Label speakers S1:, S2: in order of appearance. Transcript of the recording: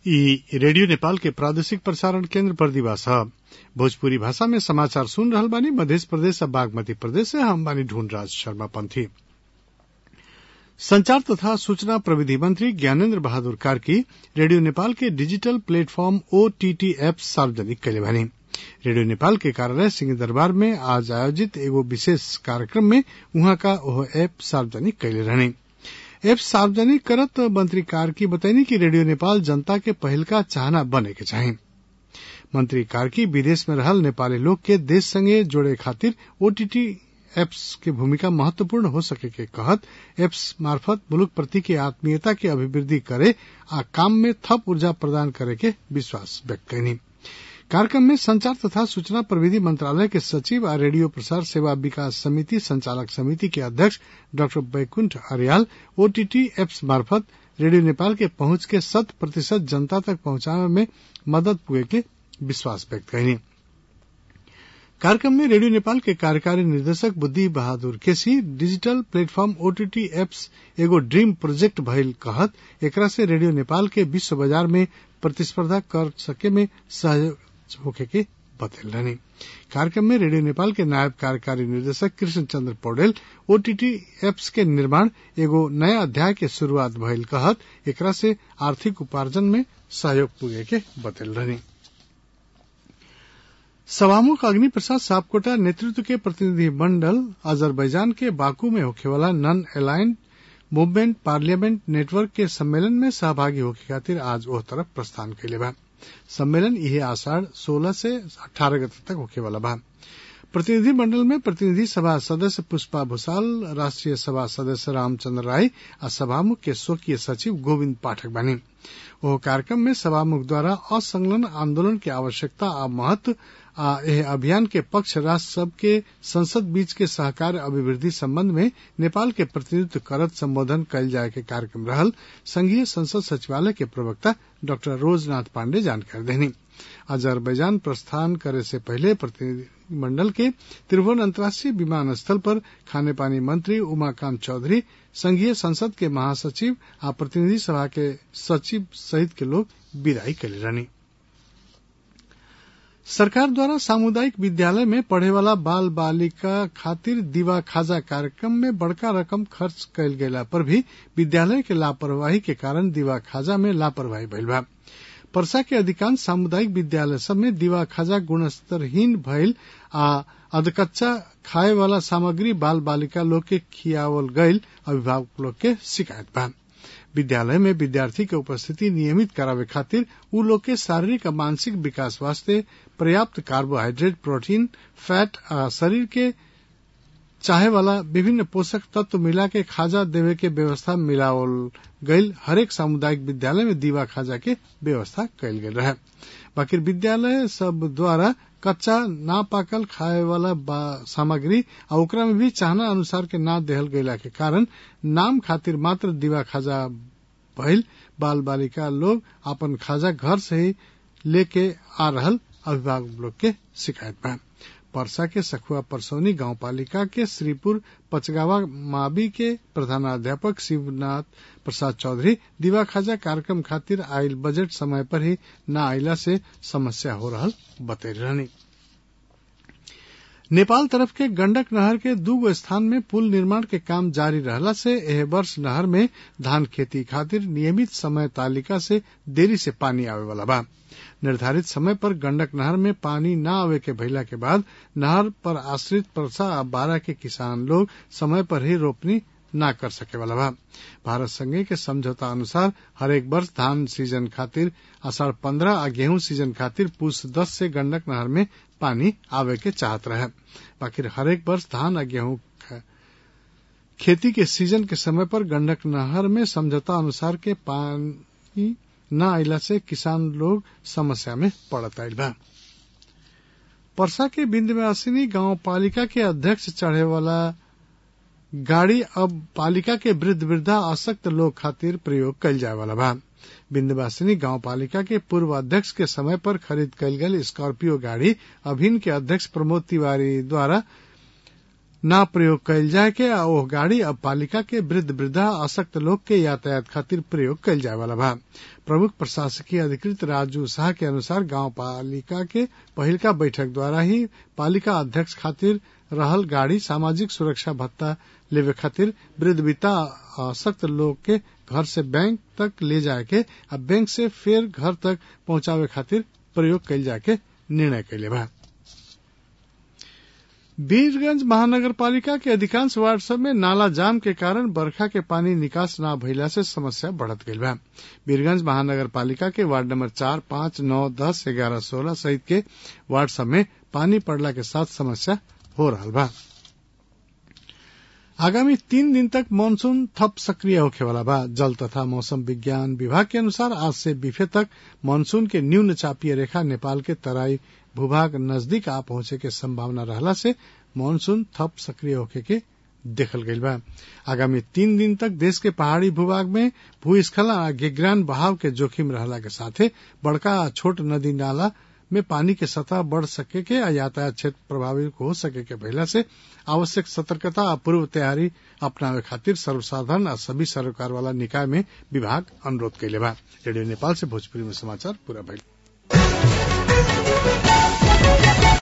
S1: ई रेडियो नेपाल के प्रादेशिक प्रसारण केन्द्र बर्दिवास ह भोजपुरी भाषा में समाचार सुन रहल बानी मध्य प्रदेश आ बागमती प्रदेश से हम बानी ढूंढराज शर्मा पंथी संचार तथा सूचना प्रविधि मंत्री ज्ञानेन्द्र बहादुर कार्की रेडियो नेपाल के डिजिटल प्लेटफॉर्म ओटीटी एप सार्वजनिक कैले बानी रेडियो नेपाल के कार्यालय सिंह दरबार में आज आयोजित एगो विशेष कार्यक्रम में उहाँ का ओह ऐप सार्वजनिक कैले रहनी ऐप सार्वजनिक करत मंत्री कार्की बतैनी कि रेडियो नेपाल जनता के पहिलका चाहना बने के चाही मंत्री कार्की विदेश में रहल नेपाली लोग के देश संगे जोड़े खातिर ओटीटी एप्स के भूमिका महत्वपूर्ण हो सके के कहत एप्स मार्फत मुलुक प्रति के आत्मीयता के अभिवृद्धि करे आ काम में थप ऊर्जा प्रदान करे के विश्वास व्यक्त कैनी कार्यक्रम में संचार तथा सूचना प्रविधि मंत्रालय के सचिव आ रेडियो प्रसार सेवा विकास समिति संचालक समिति के अध्यक्ष doctor Baikuntha Aryal OTT apps मार्फत रेडियो नेपाल के पहुंच के शत प्रतिशत जनता तक पहुंचावे में मदद पुगे के विश्वास व्यक्त कैनी कार्यक्रम में रेडियो नेपाल के कार्यकारी निर्देशक Buddhi Bahadur KC digital platform OTT apps एगो ड्रीम प्रोजेक्ट भइल कहत एकरा से रेडियो नेपाल के विश्व बाजार में प्रतिस्पर्धा कर सके में सहयोग होखे के बतल रहनी कार्यक्रम में रेडियो नेपाल के नायब कार्यकारी निर्देशक कृष्ण चंद्र पौडेल ओटीटी एप्स के निर्माण एगो नया अध्याय के शुरूआत भइल कहत एकरा से आर्थिक उपार्जन में सहयोग पुगे के बतल रहनी सभामुख अग्नि प्रसाद सापकोटा नेतृत्व के प्रतिनिधि मंडल अजरबैजान के बाकू में होखेवाला नन अलाइंड मूवमेंट पार्लियामेंट नेटवर्क के सम्मेलन में सहभागी होके खातिर आज ओह तरफ प्रस्थान कैले बा सम्मेलन इहे आषाढ़ सोलह से अठारह गते तक होखेवाला बा प्रतिनिधि मंडल में प्रतिनिधि सभा सदस्य पुष्पा भूसाल राष्ट्रीय सभा सदस्य रामचंद्र राय आ सभामुख के स्वकीय सचिव गोविंद पाठक बनी ओह कार्यक्रम में सभामुख द्वारा असंलग्न आंदोलन के आवश्यकता आ महत्व आ एह अभियान के पक्ष राष्ट्र सब के संसद बीच के सहकार अभिवृद्धि संबंध में नेपाल के प्रतिनिधित्व करत संबोधन कयल जाय के कार्यक्रम रहल संघीय संसद सचिवालय के प्रवक्ता डॉक्टर रोजनाथ पांडे जानकारी देनी अजरबैजान प्रस्थान करे से पहले प्रतिनिधिमंडल के त्रिभुवन अंतर्राष्ट्रीय विमानस्थल पर खाने पानी मंत्री उमाकांत चौधरी संघीय संसद के महासचिव आ प्रतिनिधि सभा के सचिव सहित के लोग विदाई कैले रहनी सरकार द्वारा सामुदायिक विद्यालय में पढ़े वाला बाल बालिका खातिर दिवा खाजा कार्यक्रम में बड़का रकम खर्च कैल गेला पर भी विद्यालय के लापरवाही के कारण दिवा खाजा में लापरवाही भइल बा परसा के अधिकांश सामुदायिक विद्यालय सब में दिवा खाजा गुणस्तरहीन भइल आ अधकच्चा खाए वाला सामग्री बाल बालिका लोग के खियावल गईल अभिभावक लोग के शिकायत बा विद्यालय में विद्यार्थी के उपस्थिति नियमित करावे खातिर उ लोग के शारीरिक आ मानसिक विकास वास्ते पर्याप्त कार्बोहाइड्रेट प्रोटीन फैट आ शरीर के चाहे वाला विभिन्न पोषक तत्व मिला के खाजा देवे के व्यवस्था मिलावल गईल हरेक सामुदायिक विद्यालय में दीवा खाजा के व्यवस्था कैल गेल रहे बाकी विद्यालय सब द्वारा कच्चा ना पाकल खाए वाला सामग्री आ ओकरा में भी चाहना अनुसार के ना देहल गयला के कारण नाम खातिर मात्र दीवा खाजा भइल बाल बालिका लोग अपन खाजा घर से ही लेके आ रहल अभिभावक लोग के शिकायत बा परसा के सखुआ परसौनी गांव पालिका के श्रीपुर पचगावा माबी के प्रधानाध्यापक शिवनाथ प्रसाद चौधरी दिवा खाजा कार्यक्रम खातिर आयल बजट समय पर ही न आयला से समस्या हो रहल बतैल रहनी नेपाल तरफ के गंडक नहर के दूगो स्थान में पुल निर्माण के काम जारी रहला से एह वर्ष नहर में धान खेती खातिर नियमित समय तालिका से देरी से पानी आवे वाला बा निर्धारित समय पर गंडक नहर में पानी न आवे के भइला के बाद नहर पर आश्रित परसा आ बारह के किसान लोग समय पर ही रोपनी न कर सके वाला बा भारत संघे के समझौता अनुसार हरेक वर्ष धान सीजन खातिर आषाढ़ पंद्रह आ गेहूं सीजन खातिर पूस दस से गंडक नहर में पानी आवे के चाहत रहे बाकी हरेक वर्ष धान आ गेहूं खेती के सीजन के समय पर गंडक नहर में समझौता अनुसार के पानी न आइला से किसान लोग समस्या में पड़त आयल बा परसा के बिंदवासिनी गांव पालिका के अध्यक्ष चढ़े वाला गाड़ी अब पालिका के वृद्ध वृद्धा आसक्त लोग खातिर प्रयोग कल जाए वाला बा बिंदवासिनी गांव पालिका के पूर्व अध्यक्ष के समय पर खरीद कल गई स्कॉर्पियो गाड़ी अभिन के अध्यक्ष प्रमोद तिवारी द्वारा ना प्रयोग कयल जाय के आ ओह गाड़ी अब पालिका के वृद्ध वृद्धा अशक्त लोग के यातायात खातिर प्रयोग कयल जाय वाला बा प्रमुख प्रशासकीय अधिकृत राजू शाह के अनुसार गांव पालिका के पहिलका बैठक द्वारा ही पालिका अध्यक्ष खातिर रहल गाड़ी सामाजिक सुरक्षा भत्ता लेवे खातिर वृद्ध विता अशक्त लोग के घर से बैंक तक ले जाए के आ बैंक से फेर घर तक पहुंचावे खातिर प्रयोग कयल जाए के निर्णय कैले बा वीरगंज महानगर पालिका के अधिकांश वार्ड सब में नाला जाम के कारण बरखा के पानी निकास न भइला से समस्या बढ़त गईल बा वीरगंज महानगर पालिका के वार्ड नंबर चार पांच नौ दस ग्यारह सोलह सहित के वार्ड सब में पानी पड़ला के साथ समस्या हो रहा बा आगामी तीन दिन तक मानसून थप सक्रिय होखे वाला बा जल तथा मौसम विज्ञान विभाग के अनुसार आज से बीफे तक मानसून के न्यून चापीय रेखा नेपाल के तराई भूभाग नजदीक आ पहुंचे के संभावना रहला से मानसून थप सक्रिय होखे के देखल गईल बा आगामी तीन दिन तक देश के पहाड़ी भूभाग में भूस्खलन आ गिगरान बहाव के जोखिम रहला के साथे बड़का आ छोट नदी नाला में पानी के सतह बढ़ सके के आ यातायात क्षेत्र प्रभावित हो सके के भइला से आवश्यक सतर्कता आ पूर्व तैयारी अपनावे खातिर सर्वसाधारण आ सभी सरकार वाला निकाय में विभाग अनुरोध कैले बा रेडियो नेपाल से भोजपुरी में समाचार पूरा भइल